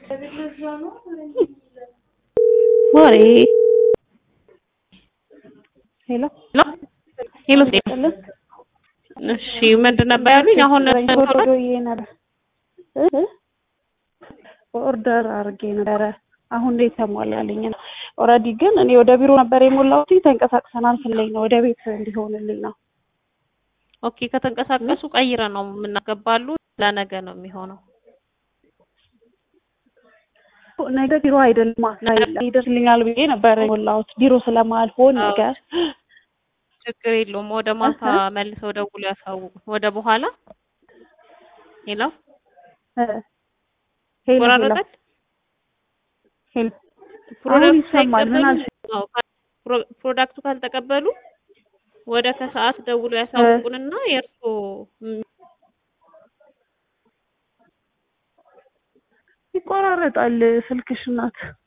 ወሬ ሄሎ ሄሎ ሄሎ እሺ ምንድን ነበር ያሉኝ? አሁን ኦርደር አድርጌ ነበረ። አሁን ላይ ተሟላልኝ ነው። ኦልሬዲ ግን እኔ ወደ ቢሮ ነበር የሞላሁት። ተንቀሳቅሰናል ስለኝ ነው ወደ ቤት እንዲሆንልኝ ነው። ኦኬ ከተንቀሳቀሱ ቀይረ ነው የምናገባሉ። ለነገ ነው የሚሆነው። ነገ ቢሮ አይደለም ይደርስልኛል ብዬ ነበር የሞላሁት ቢሮ ስለማልሆን ነገር ችግር የለውም። ወደ ማታ መልሰው ደውሎ ያሳውቁ። ወደ በኋላ ሄሎ ሄሎ ቆራረጠች። ሄሎ ፕሮዳክቱ ይሰማል። ምን አልሽ? አዎ፣ ፕሮ- ፕሮዳክቱ ካልተቀበሉ ወደ ከሰዓት ደውሎ ያሳውቁንና የእርሶ ይቆራረጣል ስልክሽ ናት